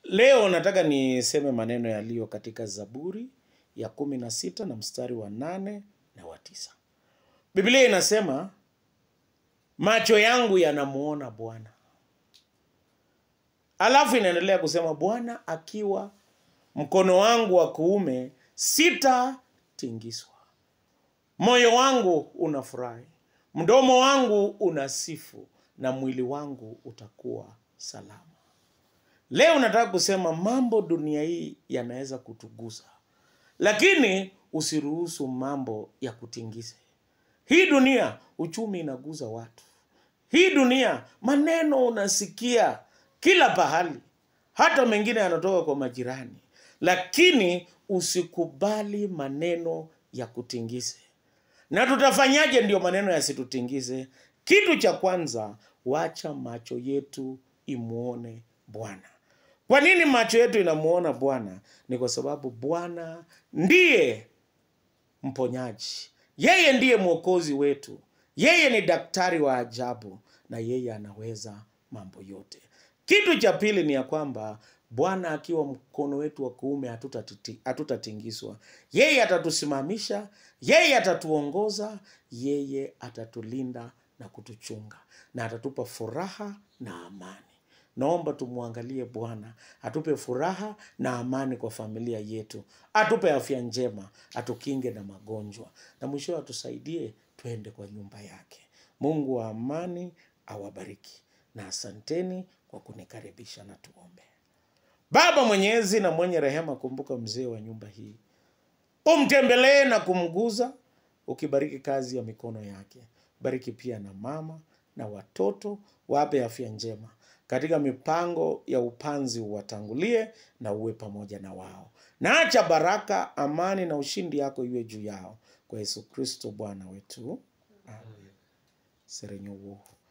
Leo nataka niseme maneno yaliyo katika Zaburi ya kumi na sita na mstari wa nane na wa tisa. Biblia inasema macho yangu yanamuona Bwana, alafu inaendelea kusema Bwana akiwa mkono wangu wa kuume, sitatingiswa. Moyo wangu unafurahi, mdomo wangu unasifu, na mwili wangu utakuwa salama. Leo nataka kusema mambo dunia hii yanaweza kutugusa, lakini usiruhusu mambo ya kutingize. Hii dunia uchumi inaguza watu. Hii dunia maneno unasikia kila pahali, hata mengine yanatoka kwa majirani, lakini usikubali maneno ya kutingize. Na tutafanyaje ndio maneno yasitutingize? Kitu cha kwanza, wacha macho yetu imuone Bwana. Kwa nini macho yetu inamuona Bwana? Ni kwa sababu Bwana ndiye mponyaji, yeye ndiye mwokozi wetu, yeye ni daktari wa ajabu, na yeye anaweza mambo yote. Kitu cha pili ni ya kwamba Bwana akiwa mkono wetu wa kuume hatutati- hatutatingizwa. Yeye atatusimamisha, yeye atatuongoza, yeye atatulinda na kutuchunga, na atatupa furaha na amani. Naomba tumwangalie Bwana atupe furaha na amani kwa familia yetu, atupe afya njema, atukinge na magonjwa, na mwisho atusaidie twende kwa nyumba yake. Mungu wa amani awabariki, na asanteni kwa kunikaribisha, na tuombe. Baba mwenyezi na mwenye rehema, kumbuka mzee wa nyumba hii, umtembelee na kumguza, ukibariki kazi ya mikono yake. Bariki pia na mama na watoto, wape afya njema katika mipango ya upanzi, uwatangulie na uwe pamoja na wao, na acha baraka, amani na ushindi yako iwe juu yao, kwa Yesu Kristo Bwana wetu, amen. serenyo wuohu